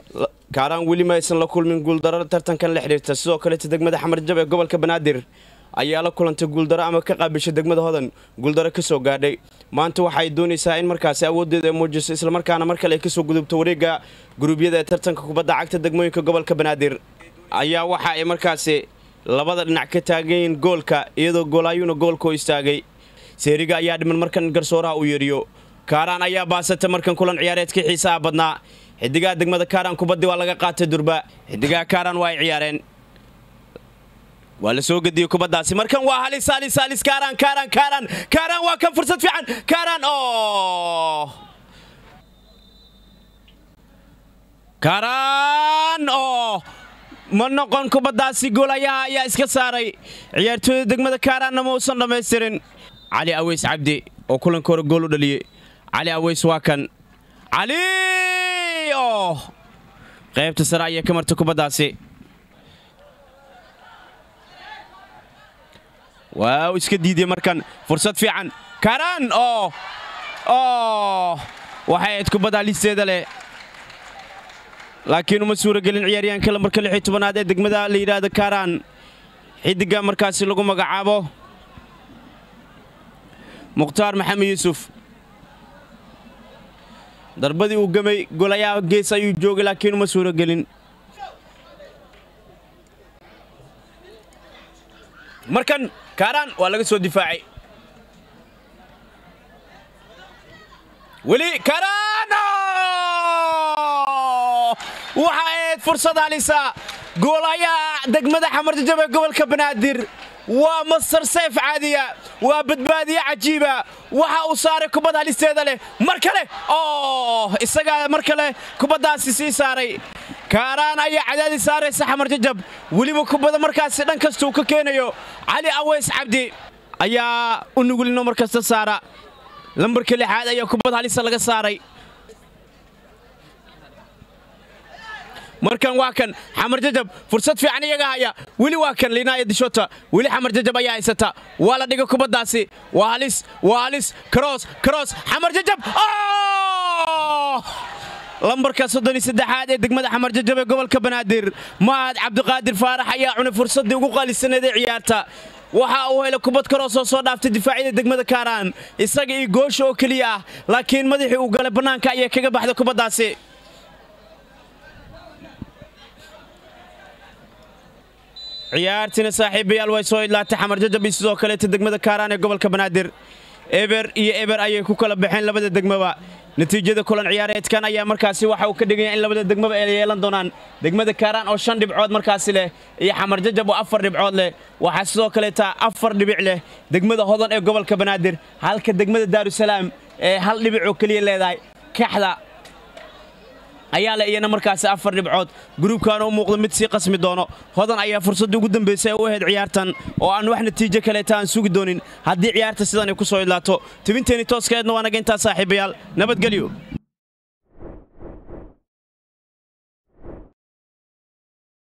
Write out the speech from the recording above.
kaaraan weli ma aysan la kulmin guuldaro tartankan la xidhiirta sidoo kaleeta degmada xamarjab ee gobolka banaadir ayaa la kulantay guuldaro ama ka qaabishay degmada hodan guuldaro ka soo gaadhay maanta waxay doonaysaa in markaasi awooddeeda ay muujiso islamarkaana mar kale ay kasoo gudubto wareegga guruubyada ee tartanka kubadda cagta degmooyinka gobolka banaadir ayaa waxa ay markaasi labada dhinac ka taagayiin goolka iyadoo goolaayuuna goolka u istaagay seeriga ayaa dhiman markan garsooraha uu yeeriyo kaaraan ayaa baasata markan kulan ciyaareedkii xiisaha badnaa xidigaha degmada kaaraan kubaddi waa laga qaatay durba xidigaha kaaraan waa ay ciyaareen waa la soo gediyey kubaddaasi markan waa halis halis halis kaaraan kaaraan kaaraan kaaraan waa kan fursad fiican kaaraan oo kaaraan oo ma noqon kubaddaasi goolayaha ayaa iska saaray ciyaartooyda degmada kaaraanna ma uusan dhammaystirin cali aweys cabdi oo kulanka hore gool u dhaliyey cali aweys waa kan cali oo qaybta sare ayay ka martay kubaddaasi waaw iska diiday markan fursad fiican kaaraan oo oo waxay ahayd kubadda halisteeda leh laakiin uma suuragelin ciyaaryahanka lambarka lix iyo tobanaad ee degmada la yidhaahdo kaaraan xidiga markaasi lagu magacaabo mukhtaar maxamed yuusuf darbadii uu gamay golayaha gees ayuu joogay laakiin uma suuragelin markan kaaraan waa laga soo difaacay weli kaaraan waxa ahayd fursad halisa goolayaha degmada xamarjajab ee gobolka banaadir waa masar sayf caadiya waa badbaadiye cajiiba waxa uu saaray kubad halisteeda leh mar kale oo isagaa mar kale kubaddaasi sii saaray kaaraan ayaa cadaadis saaraysa xamarjajab weliba kubada markaasi dhan kasta uu ka keenayo cali aweys cabdi ayaa u nugulino mar kasta saara lambarka lixaad ayaa kubad halisa laga saaray markan waa kan xamar jajab fursad fiican iyaga haya weli waa kan liinaaya dishota weli xamar jajab ayaa haysata waa la dhigay kubaddaasi waa halis waa halis karoos karoos xamar jajab lambarka soddon iyo saddexaad ee degmada xamar jajab ee gobolka banaadir mahad cabdiqaadir faarax ayaa cunay fursaddii ugu qaalisaneed ee ciyaarta waxa uu helay kubad karoos oo soo dhaaftay difaacyada degmada kaaraan isaga iyo goosha oo keliya ah laakiin madaxii uu galay bannaanka ayay kaga baxday kubaddaasi ciyaartiina saaxiibayaal way soo idlaatay xamar jajab iyo sidoo kaleeta degmada kaaraan ee gobolka banaadir eber iyo eber ayay ku kala baxeen labada degmaba natiijada kulan ciyaareedkan ayaa markaasi waxa uu ka dhigaya in labada degmaba ay yeelan doonaan degmada kaaraan oo shan dhibcood markaasi leh iyo xamar jajab oo afar dhibcood leh waxaa sidoo kaleeta afar dhibic leh degmada hodan ee gobolka banaadir halka degmada daarusalaam ee hal dhibic oo keliya leedahay kaxda ayaa le iyana markaasi afar dhibcood gruubkaana u muuqda mid sii qasmi doono hodan ayaa fursaddii ugu dambaysay u ahayd ciyaartan oo aan wax natiijo kaleeta aan sugi doonin haddii ciyaarta sidan ay ku soo idlaato tibinteenii tooskeedna waa naga intaa saaxiibayaal nabadgelyo